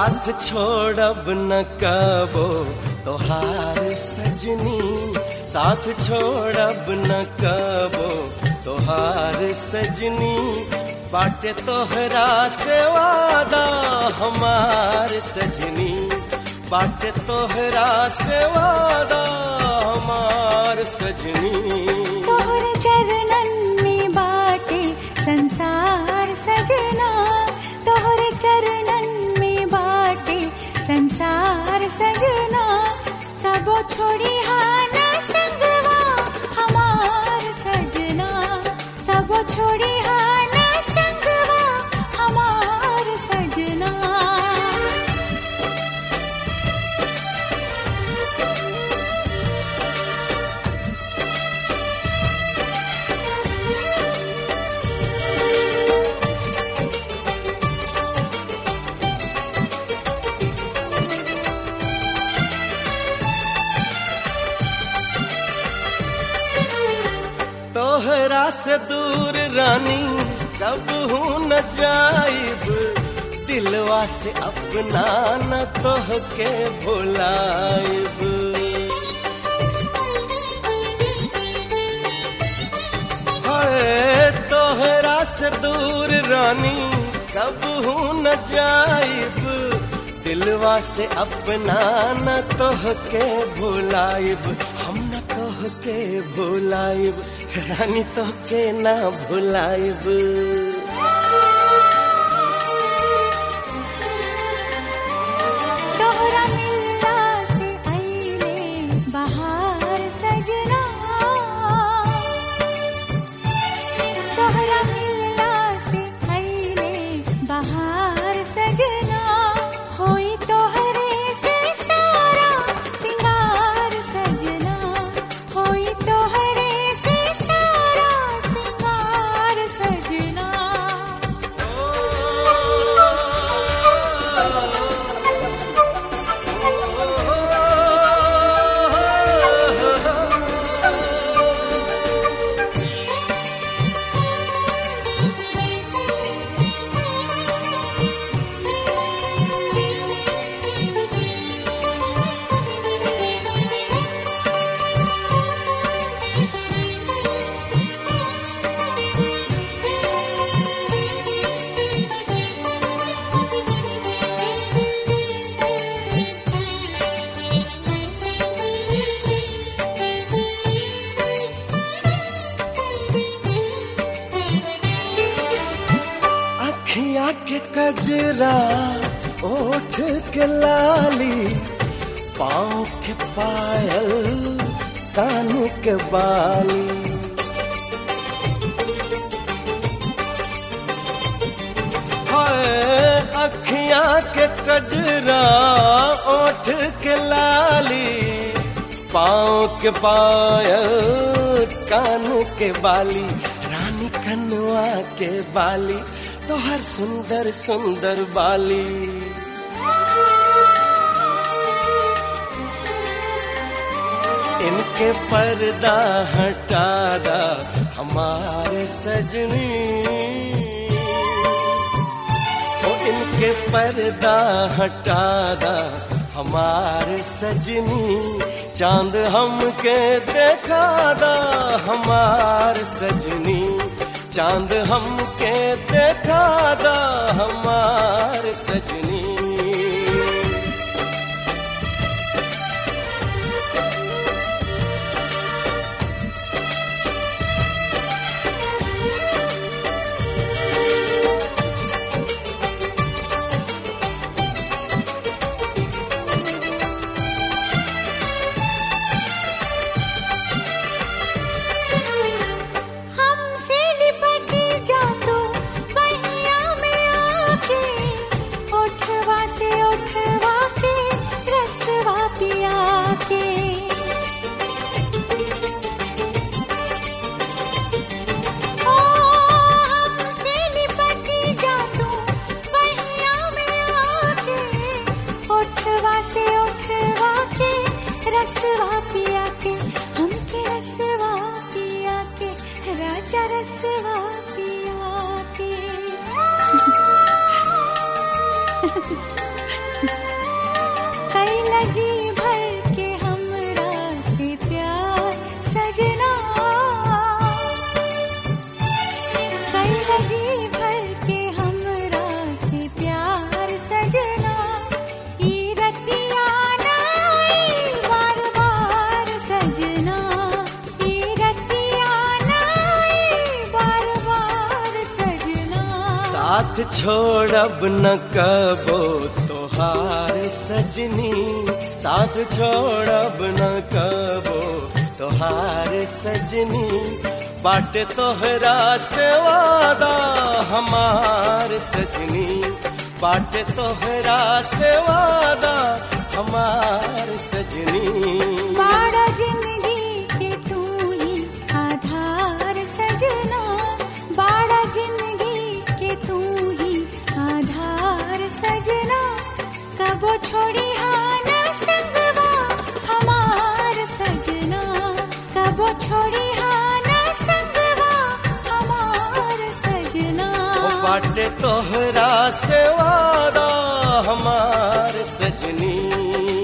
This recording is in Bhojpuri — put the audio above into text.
साथ छोड़ब न कबो तोहार सजनी साथ छोड़ब न कबो तोहार सजनी बाटे तोहरा से वादा हमार सजनी बाटे तोहरा से वादा हमार सजनी तोहरे चरणन में बाटे संसार सजना तोहरे चरणन में बाटे संसार सजना तबो छोड़ी हाल संगवा हमार सजना तबो छोड़ी हाल संगवा हमार सजना तोहरा से दूर रानी कब हूँ न जाइब दिलवा से अपना न तोह के भुलाइब हाय तोहरा से दूर रानी कब हूँ न जाइब दिलवा से अपना न तोह के भुलाइब हम न तोह के भुलाइब रानी तो के ना भुलाइब तोहरा मिलला से आईले बहार सजना तोहरा मिलला से आईले बहार सजना होई तोहरे से सारा सिंगार सजना होई तोहरे से सारा सिंगार सजना अखिया के कजरा ओठ के लाली पाँव के पायल कान के बाली हाय अखिया के कजरा ओठ के लाली पाँव के पायल कान के बाली रानी कनवा के बाली तो हर सुंदर सुंदर बाली इनके पर्दा हटा दा हमारे सजनी ओ इनके पर्दा हटा दा हमारे सजनी चांद हमके देखा दा हमार सजनी चांद हमके देखा दा हमार सजनी हमसे लिपट जा तू बहिया में आके ओठवा से ओठवा के रसवा पिया के ओ हमसे लिपट जा तू बहिया में आके ओठवा से ओठवा के रसवा पिया के हमके रसवा पिया के राजा रसवा पिया के साथ छोड़ब न कबो तोहार सजनी साथ छोड़ब न कबो तोहार सजनी बाट तोहरा से वादा हमार सजनी बाट तोहरा से वादा हमार सजनी बाड़ा जिंदगी के तू ही आधार सजना बाड़ा जिंदगी के तू ही आधार सजना कबो छोड़ी हान संगवा हमार सजना कबो छोड़ी हान संगवा हमार सजना ओ बाटे तोहरा से वादा हमार सजनी